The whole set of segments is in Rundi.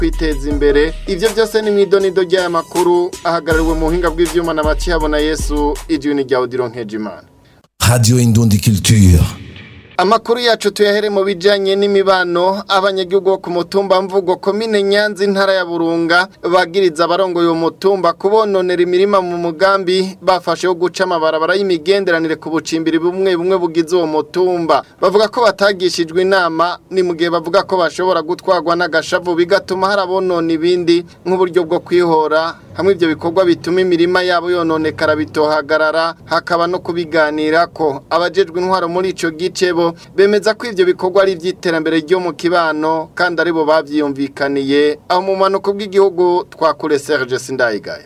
kwiteza imbere ivyo byose ni mwidonido ry'aya makuru ahagarariwe mu buhinga bw'ivyuma na bacihabona yesu ijuni rya odiro nkejimana Radio Indundi Culture. Amakuru yacu tuyahere mu bijanye n'imibano abanyagihugu bo ku mutumba mvugo komine Nyanza intara ya Burunga bagiriza abarongoye uwo mutumba kubononera imirima mu mugambi bafashe wo guca amabarabara y'imigenderanire ku bucimbiri bumwe bumwe bugize uwo mutumba bavuga ko batagishijwe inama ni mu gihe bavuga ko bashobora gutwarwa n'agashavu bigatuma harabonona ibindi nk'uburyo bwo kwihora hamwe ibyo bikorwa bituma imirima yabo yononekara bitohagarara hakaba no kubiganira ko abajejwe intwaro muri ico gice bo bemeza ko ivyo bikorwa ari ivy'iterambere ryo mu kibano kandi aribo bavyiyumvikaniye aho mu manuko bw'igihugu twakure Serge Sindayigaya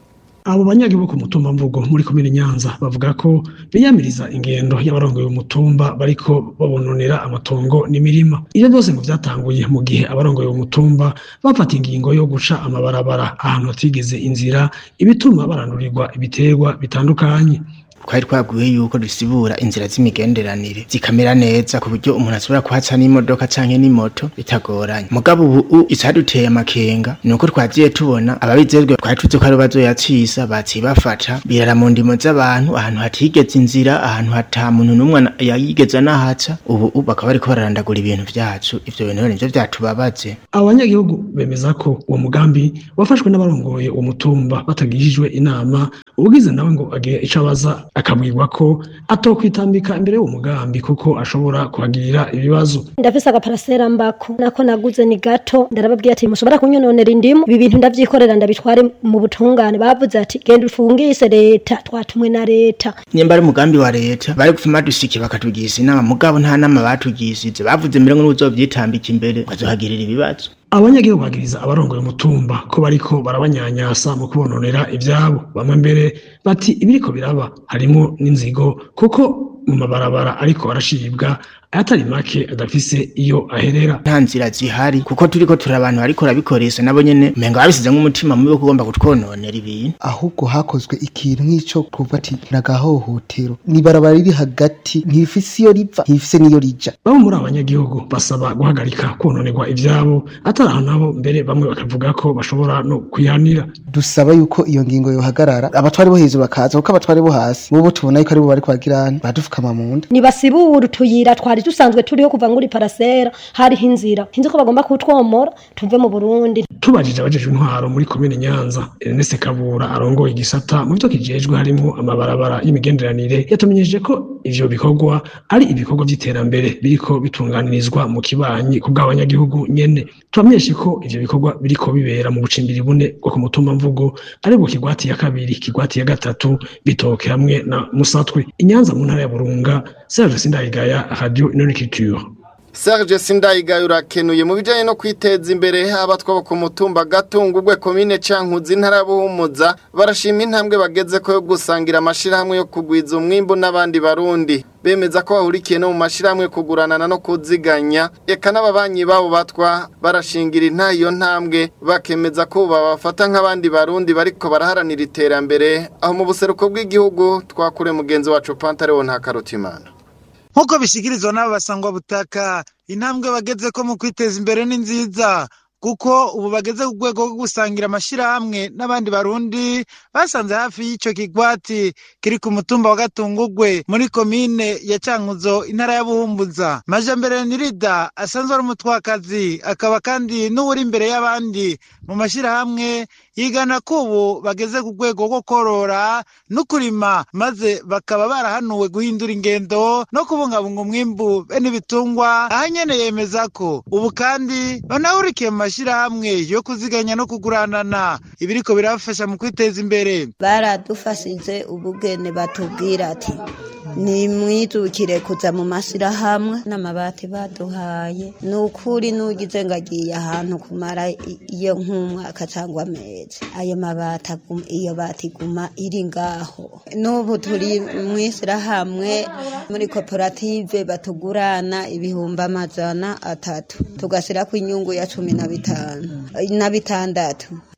abo banyagihugu ku mutumba mvugo muri komine Nyanza bavuga ko biyamiriza ingendo y'abarongoye umutumba bariko babononera amatongo n'imirima ivyo byose ngo vyatanguye mu gihe abarongoye umutumba bafata ingingo yo guca amabarabara ahantu hatigeze inzira ibituma barandurirwa ibiterwa bitandukanye twari twaguye yuko dusibura inzira z'imigenderanire zikamera neza ku buryo umuntu ashobora kuhaca n'imodoka canke n'imoto bitagoranye mugabo ubu icaduteye amakenga ni uko twagiye tubona ababijejwe twari tuzi ko ari bazoyacisa baciye bafata birara mu ndimo z'abantu ahantu hatigeze inzira ahantu hata muntu n'umwe yayigeze anahaca ubu bakaba bariko bararandagura ibintu vyacu ivyo bintu rero nivyo vyatubabaje abo banyagihugu bemeza ko uwo mugambi wafashwe n'abarongoye uwo mutumba batagishijwe inama ubugize nawe ngo agire ico abaza akabwirwa ko atokwitambika imbere y'uwo mugambi kuko ashobora kuhagirira ibibazo ndafise agaparasera mbako nako naguze ni gato ndarababwiye ati mushobora kunyononera indimu ibi bintu ndavyikorera ndabitware mu butungane bavuze ati genda ufungise leta twatumwe na leta nyemba ari umugambi wa leta bari gufuma dusiki bakatugiza inama mugabo nta nama batugishije bavuze mbere ngo n'uzovyitambika imbere bazohagirira ibibazo abanyagihugu bagiriza abarongoye umutumba ko bariko barabanyanyasa mu kubononera ivyabo bamwe mbere bati ibiriko biraba harimo n'inzigo kuko mu mabarabara ariko arashibwa ayatari make adafise iyo aherera nta nzira zihari kuko turiko turi abantu bariko rabikoresha nabo nyene umenga babisize nk'umutima mubi wo kugomba kutwononera ibintu ahubwo hakozwe ikintu nk'ico kuva ati nagahohotero nibarabara riri hagati ntifise iyo riva ntifise n'iyo rija bamwe muri abanyagihugu basaba guhagarika kononerwa ivyabo atari aho nabo mbere bamwe bakavuga ko bashobora no kwihanira dusaba yuko iyo ngingo yohagarara abatwari bo hejuru bakaza kuko abatwari bo hasi bobo tubona yuko aribo bariko bagirana badufukama mu nda nibasibura utuyira twari dusanzwe turiho kuva nguri parasera hariho inzira hinzi ko bagomba kutwomora tuve mu Burundi tubajije abajejwe intwaro muri komine Nyanza Ernest Kabura arongoye igisata mu byo kijejwe harimo amabarabara y'imigenderanire yatumenyesheje ko ivyo bikorwa ari ibikorwa vy'iterambere biriko bitunganirizwa mu kibanyi ku bw'abanyagihugu nyene tubamenyeshe ko ivyo bikorwa biriko bibera mu bucimbiri bune bwo ku mutumba mvugo ari bwo kigwati ya kabiri kigwati ya gatatu bitoke hamwe na musatwe inyanza mu ntara ya Burunga Serge Sindayigaya Radio Inonikiture Serge Sindayigaya urakenuye mu bijanye no kwiteza imbere abatwa bo ku mutumba gatungurwe komine cankuzi ntara ya Buhumuza barashima intambwe bageze ko yo gusangira amashirahamwe yo kugwiza umwimbu n'abandi barundi bemeza ko bahurikiye no mu mashirahamwe kuguranana no kuziganya eka n'ababanyi babo batwa barashingira intayo ntambwe bakemeza ko babafata nk'abandi barundi bariko baraharanira iterambere aho mu buseruko bw'igihugu twakure mugenzi wacu Pantarewo nta karutimana nk'uko bishyikirizwa n'abasangwa butaka intambwe bageze ko mu kwiteza imbere ni nziza kuko ubu bageze ku rwego rwo gusangira amashyirahamwe n'abandi barundi basanze hafi y'icyo kigwati kiri ku mutumba wa gatungugwe muri komine ya cankuzo intara ya buhumbuza majambere nirida asanzwe ari umutwakazi akaba kandi n'uwuri imbere y'abandi mu mashyirahamwe yigana ko ubu bageze ku rwego rwo korora no kurima maze bakaba barahanuwe guhindura ingendo no kubungabunga umwimbu bene ibitungwa aha nyene yemeza ko ubu kandi banahurikiye mu mashyirahamwe yo kuziganya no kuguranana ibiriko birabafasha mu kwiteza imbere baradufashije ubugene batubwira ati nimwijukire kuza mu mashyirahamwe n'amabati baduhaye ni ukuri n'ugize ngo agiye ahantu kumara iyo nk'umwaka cyangwa amezi ayo mabati iyo bati iguma iri ngaho n'ubu turi mu ishyirahamwe muri koperative batugurana ibihumbi amajana atatu tugashyira ku inyungu ya cumi na bitanu na bitandatu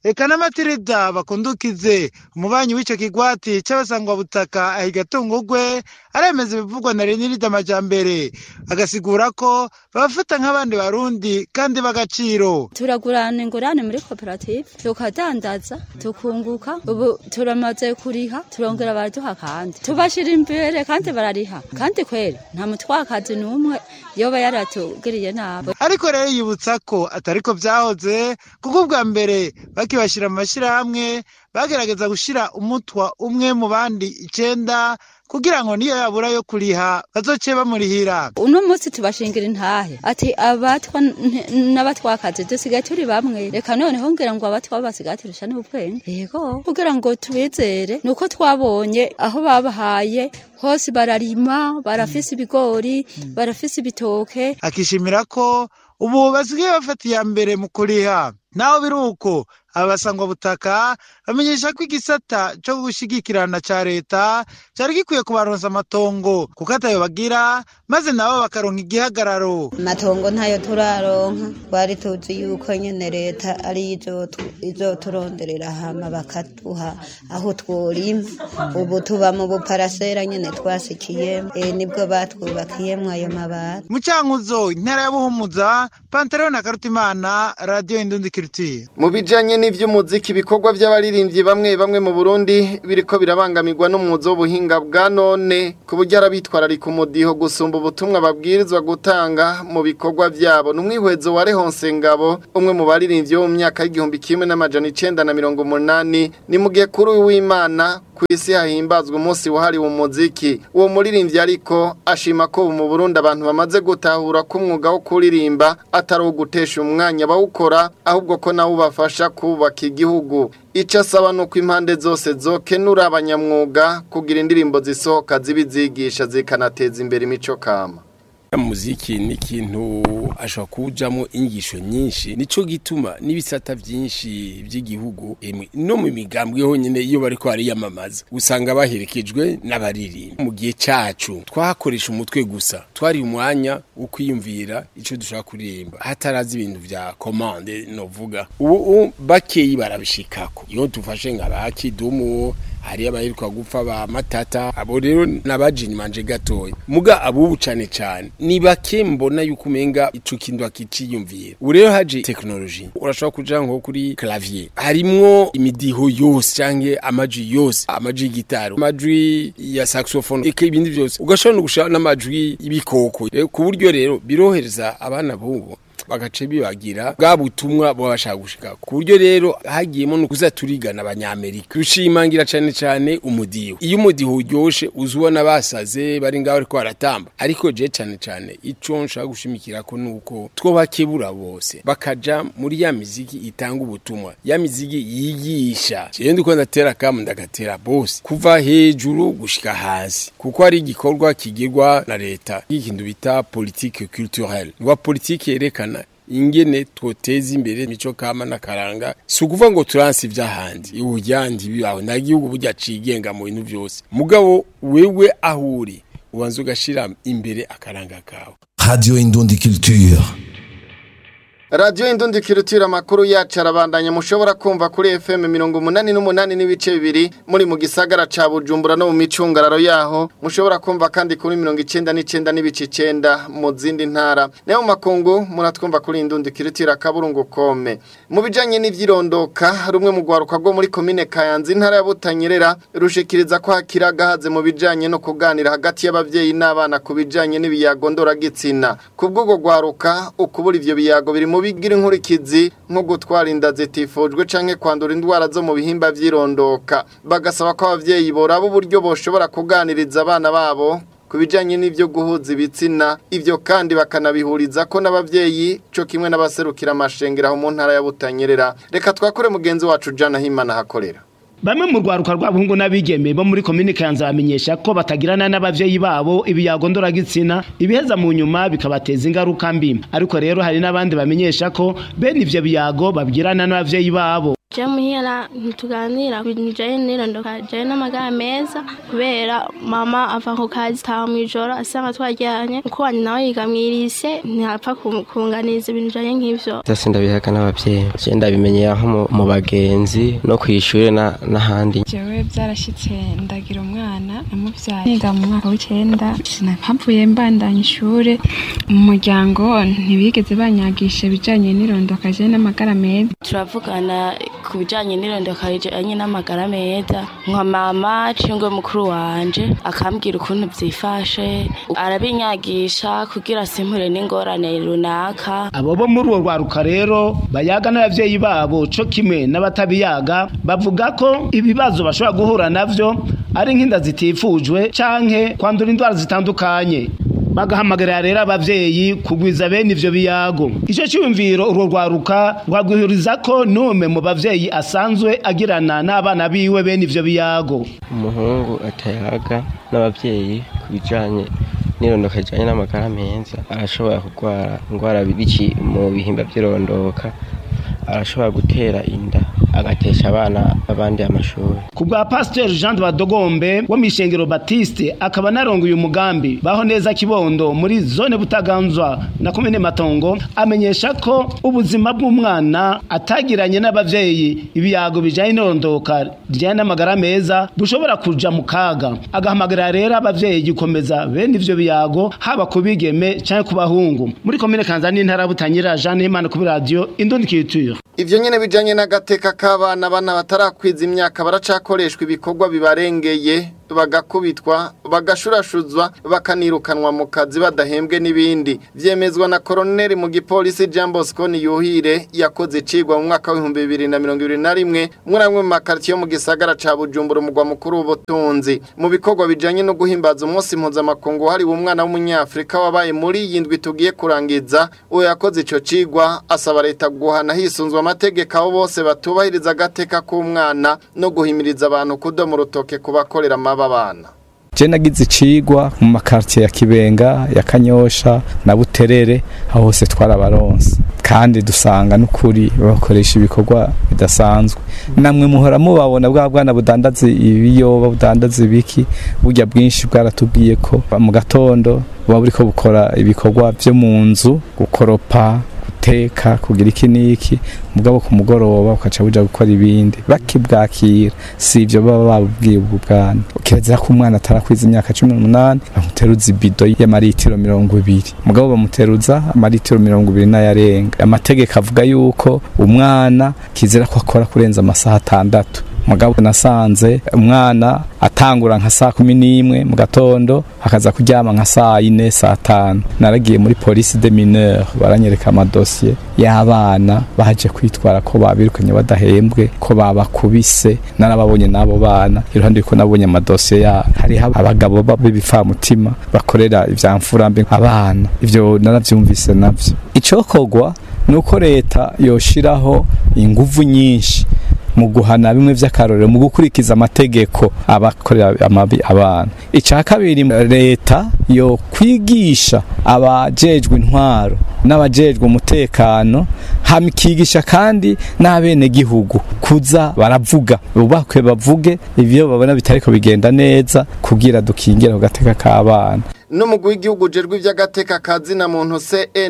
eka n'amatirida bakundukize umubanyi w'ico kigwati c'abasangwabutaka ahiga tungugwe aremeza ibivugwa na renirida amajambere agasigura ko babafata nk'abandi barundi kandi b'agaciro turagurana ingurane muri koperative tukadandaza tukunguka ubu turamaze kuriha turongera baraduha kandi tubashira imbere kandi barariha kandi kweri nta mutwakazi n'umwe yoba yaratugiriye nabi ariko rero yibutsa ko atariko vyahoze kuko ubwa mbere bakibashira mu mashirahamwe bagerageza gushira umutwa umwe mu bandi icenda kugira ngo niyo yabura yo kuriha bazoce bamurihira uno munsi tubashingira intahe ati abatwa n- n'abatwakazi dusigaye turi bamwe reka noneho ngira ngo abatwa basigaye turusha n'ubwenge yego kugira ngo tubizere nuko twabonye aho babahaye hose bararima barafise ibigori barafise ibitoke akishimira ko ubu basigaye bafata iya mbere mu kuriha naho biri uko abasangwabutaka bamenyesha ko igisata co gushigikirana ca leta cari gikwiye kubaronsa amatongo kuko atayo bagira maze nabo bakaronka igihagararo amatongo ntayo turaronka twari tuzi yuko nyene leta ari izoturonderera hama bakaduha aho tworima ubu tuba mu buparasera nyene twasikiyemo e, nibwo batwubakiyemwo ayo mabati mu cankuzo intara ya buhumuza pantaleon na karutimana radiyo indundi kirutiye mu bijanye n'ivy'umuziki ibikorwa vy'abaririmbyi bamwe bamwe mu Burundi biriko birabangamirwa n'umwuzo w'ubuhinga bwa none ku buryo arabitwararika umudiho gusumba ubutumwa babwirizwa gutanga mu bikorwa vyabo n'umwihwezo wa Rehonse Ngabo umwe mu baririmbyi bo mu myaka y'igihumbi kimwe n'amajana icenda na mirongo umunani ni mu gihe kuri w'Imana ku isi hahimbazwa umunsi wahariwe umuziki uwo muririmbyi ariko ashima ko ubu mu Burundi abantu bamaze gutahura ko umwuga wo kuririmba atari uwo gutesha umwanya bawukora ahubwo ko nawo ubafasha kubaka igihugu icyo asaba ni uko impande zose zokenura abanyamwuga kugira indirimbo zisohoka zibizigisha zikanateza imbere imico kama muziki ni ikintu ashobora kujamo inyigisho nyinshi nico gituma n'ibisata byinshi by'igihugu emwe no mu migambwe honyine iyo bariko bariyamamaza usanga baherekejwe n'abaririmba mu gihe cacu twakoresha umutwe gusa twari umwanya wo kwiyumvira ico dushaka kuririmba hatarazi ibintu vya commande novuga ubu bakeyi barabishikako iyo dufashe nka ba kidumu hari abaheruka gupfa ba matata abo rero nabajini manje gatoya muga abubu cane cane ni bake mbona yuko umenga ico kintu akiciyumvira ubu rero haje technology urashobora kuja nko kuri clavier harimwo imidiho yose canke amajwi yose amajwi y'igitari amajwi ya saxophone eka ibindi vyose ugashobora no gushaka n'amajwi y'ibikoko ku buryo rero birohereza abana bubu bagace bibagira bwa butumwa baba bashaka gushika ku buryo rero hagiyemo no kuza turigana abanyamerika rushimangira cane cane umudiho iyo umudiho uryoshe uzubona basaze bari ngaho ariko baratamba ariko je cane cane ico nshaka gushimikira ko nuko two bakebura bose bakaja muri ya miziki itanga ubutumwa ya miziki yigisha je ndiko ndatera kamu ndagatera bose kuva hejuru gushika hasi kuko ari igikorwa kigirwa na leta ikintu bita politique culturelle ngwa politique yerekana ingene twoteza imbere imico kama n'akaranga si ukuvuga ngo turanse ivy'ahandi ubujyandi bibaho nta gihugu burya cigenga mu bintu vyose mugabo wewe aho uri ubanza ugashira imbere akaranga kawe Radio Indundi Culture. radiyo indundi kirutira amakuru yacu arabandanya mushobora kumva kuri fm mirongo umunani n'umunani n'ibice bibiri muri mu gisagara ca bujumbura no mu micungararo yaho mushobora kumva kandi kuri mirongo icenda n'icenda n'ibice icenda mu zindi ntara nayo mu makungu muratwumva kuri indundi kirutira kaburungu kome mu bijanye n'ivyirondoka rumwe mu rwaruka rwo muri komine kayanza intara ya butanyerera rushikiriza ko hakiri agahaze mu bijanye no kuganira hagati y'abavyeyi n'abana ku bijanye n'ibiyago ndoragitsina ku bw'ubwo rwaruka ukubura ivyo biyago biri mu bigira inkurikizi nko gutwara inda zitifujwe canke kwandura indwara zo mu bihimba vy'irondoka bagasaba ko abavyeyi boraba uburyo boshobora kuganiriza abana babo ku bijanye n'ivyo guhuza ibitsina ivyo kandi bakanabihuriza ko n'abavyeyi co kimwe n'abaserukira amashengero aho mu ntara ya Butanyerera reka twakore mugenzi wacu Jana Himana hakorera Bamwe mu rwaruka rw'abahungu n'abigeme bo muri komine Kanza bamenyesha ko batagirana n'abavyeyi babo ibiyago ndoragitsina ibiheza mu nyuma bikabateza ingaruka mbi ariko rero hari n'abandi bamenyesha ko bene ivyo biyago babwirana n'abavyeyi babo je muhira ntituganira ku bintu bijanye n'irondoka bijanye n'amagara meza kubera mama ava ku kazi taha mw'ijoro asanga twaryanye uko wanje nawe yiga mw'irise ntapfa ku- kunganiriza ibintu bijanye nk'ivyo byose ndabihaga n'abavyeyi je ndabimenyera nko mu- mu bagenzi no kw'ishure na- n'ahandi jewe byarashitse ndagira umwana namuvyaye niga mu mwaka w'icenda sinahavuye mbandanya ishure mu muryango ntibigeze banyagisha ibijanye n'irondoka je n'amagara meza turavugana ku bijanye n'irondoka rijanye n'amagara meza nka mama cingwe mukuru wanje akambwira ukuntu vyifashe arabinyagisha kugira simpure n'ingorane runaka abo bo muri uwo rwaruka rero bayaga n'abavyeyi babo co kimwe n'abatabiyaga bavuga ko ibibazo bashobora guhura navyo ari nk'inda zitifujwe canke kwandura indwara zitandukanye bagahamagarira rero abavyeyi kugwiza bene ivyo biyago ico ciyumviro urwo rwaruka rwagwihuriza ko nume mu bavyeyi asanzwe agirana n'abana biwe bene ivyo biyago umuhungu atayaga n'abavyeyi ku bijanye n'irondoka rijanye n'amagara meza arashobora kurwara indwara biki mu bihimba vy'irondoka arashobora gutera inda agatesha abana abandi amashuri ku bwa pasiteri jean de badogombe wo mw'ishengero batiste akaba narongoye umugambi baho neza kibondo muri zone butaganzwa na komine matongo amenyesha ko ubuzima bw'umwana atagiranye n'abavyeyi ibiyago bijanye n'irondoka rijanye n'amagara meza bushobora kuja mu kaga agahamagarira rero abavyeyi gukomeza bene ivyo biyago haba ku bigeme canke ku bahungu muri komine kanza n'intara ya butanyerera jean himana kuri radiyo indundi kiture Ivyo nyene bijanye n'agateka k'abana bana batarakwiza imyaka baracakoreshwa ibikorwa bibarengeye bagakubitwa bagashurashuzwa bakanirukanwa mu kazi badahembwe n'ibindi vyemezwa na koroneli mu gipolisi Jean Bosco Niyuhire yakoze icigwa mu mwaka w'ibihumbi bibiri na mirongo ibiri na rimwe muri amwe mu makaritiye yo mu gisagara ca Bujumbura umugwa mukuru w'ubutunzi mu bikorwa bijanye no guhimbaza umunsi mpuzamakungu wahariwe umwana w'umunyafrika wabaye muri iyi ndwi tugiye kurangiza uwo yakoze ico cigwa asaba leta guhana hisunzwe amategeko abo bose batubahiriza agateka k'umwana no guhimiriza abantu kudoma urutoke ku bakorera amaba abana je nagize icigwa mu makartier ya Kibenga ya Kanyosha na Buterere aho hose twarabaronse kandi dusanga n'ukuri bakoresha ibikorwa bidasanzwe namwe muhora mubabona bwa bwana budandaza ibiyoba budandaza ibiki burya bwinshi bwaratubwiye ko mu gatondo buba buriko bukora ibikorwa vyo mu nzu gukoropa guteka kugira iki n'iki mugabo ku mugoroba ukaca buja gukora ibindi bakibwakira si ivyo baba babubwiye ubwo bwana kirazira ko umwana atarakwiza imyaka cumi n'umunani bamuteruza ibido y'amaritiro mirongo ibiri mugabo bamuteruza amaritiro mirongo ibiri n'ayarenga amategeko avuga yuko umwana kizira ko akora kurenza amasaha atandatu mugabo nasanze umwana atangura nka saa kumi n'imwe mu gatondo akaza kuryama nka saa yine saa tanu naragiye muri polisi de mineur baranyereka amadosiye y'abana baje kwitwara ko babirukanye badahembwe ko babakubise narababonye n'abo bana iruhande yuko nabonye amadosiye yabo hariho abagabo b'ibipfamutima bakorera ivyamfurambi abana ivyo naravyumvise navyo icokorwa nuko leta yoshiraho inguvu nyinshi mu guhana bimwe vy'akarorero mu gukurikiza amategeko abakorera amabi abana ica kabiri leta yo kwigisha abajejwe intwaro n'abajejwe umutekano hamikigisha kandi n'abene gihugu kuza baravuga ubakwe bavuge ivyo babona bitariko bigenda neza kugira dukingire ku gateka k'abana n'umugwi w'igihugu ujejwe iby'agateka kazina muntu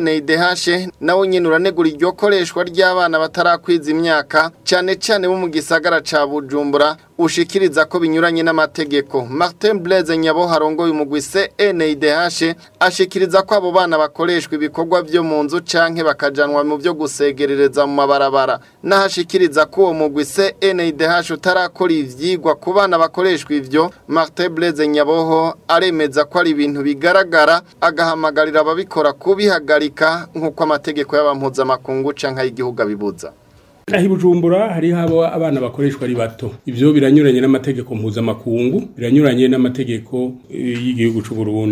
CNDH nawe nyine uranegura iryo koreshwa ry'abana batarakwiza imyaka cyane cyane bo mu gisagara ca Bujumbura ushikiriza ko binyuranye n'amategeko Martin Blaise Nyabo harongoye umugwi CNDH ashikiriza ko abo bana bakoreshwa ibikorwa byo mu nzu canke bakajanwa mu byo gusegerereza mu mabarabara nahashikiriza ko uwo mugwi CNDH utarakora ivyigwa ku bana bakoreshwa ivyo Martin Blaise Nyaboho aremeza ko ari ibintu bigaragara agahamagarira ababikora kubihagarika nk'uko amategeko y'abampuzamakungu canke y'igihugu abibuza aho ibujumbura hariho abo abana bakoreshwa ari bato ivyo biranyuranye n'amategeko mpuzamakungu biranyuranye n'amategeko y'igihugu c'u Burundi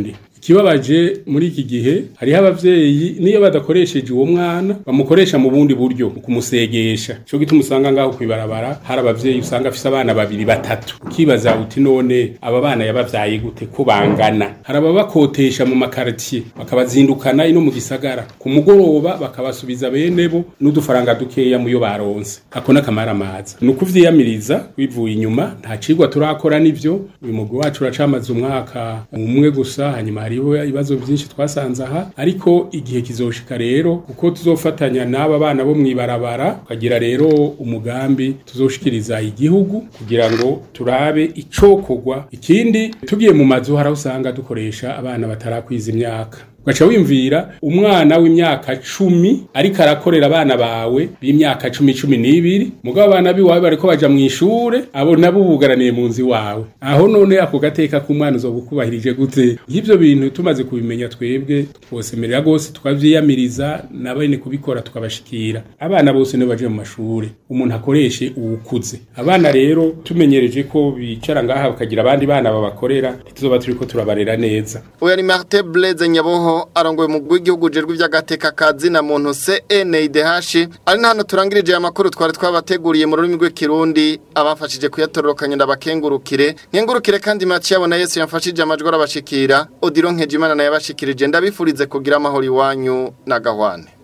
kibabaje muri iki gihe hariho abavyeyi niyo badakoresheje uwo mwana bamukoresha mu bundi buryo mu kumusegesha cyo gituma usanga ngaho kwibarabara hari abavyeyi usanga afise abana babiri batatu ukibaza uti none aba bana yabavyaye gute ko bangana hari ababakotesha mu makartier bakabazindukana ino mu gisagara ku mugoroba bakabasubiza bene bo n'udufaranga dukeya muyo baronse ako nakamara amaza ni ukuvyiyamiriza wivuye inyuma nta cigwa turakora nivyo uyu mugwi wacu uracamaze umwaka umwe gusa hanyuma hariho ibibazo byinshi twasanze aha ariko igihe kizoshika rero kuko tuzofatanya n'aba bana bo mwibarabara tukagira rero umugambi tuzoshikiriza igihugu kugira ngo turabe icokorwa ikindi tugiye mu mazu hari aho usanga dukoresha abana batarakwiza imyaka ugaca wimvira umwana w'imyaka cumi ariko arakorera abana bawe b'imyaka cumi cumi n'ibiri mugabo abana biwawe bariko baja mu ishure abo nabo bugaraniye mu nzu iwawe aho none ako gateka k'umwana uzoba ukubahirije gute nk'ivyo bintu tumaze kubimenya twebwe twosemerera rwose tukavyiyamiriza na bene kubikora tukabashikira abana bose nibo baje mu mashure umuntu akoreshe uwukuze abana rero tumenyereje ko bicara ngaha bakagira abandi bana babakorera ntituzoba turiko turabarera neza uyu ari marite bureze nyaboho arongoye umugwi w'igihugu ujejwe iby'agateka kazi na muntu CNIDH ari na hano turangirije aya makuru twari twabateguriye mu rurimi rw'ikirundi abafashije kuyatororokanya ndabakengurukire nkengurukire kandi make yabona Yesu yamfashije amajwi arabashikira Odilo Nkejimana naye abashikirije ndabifurize kugira amahoro iwanyu na gahwane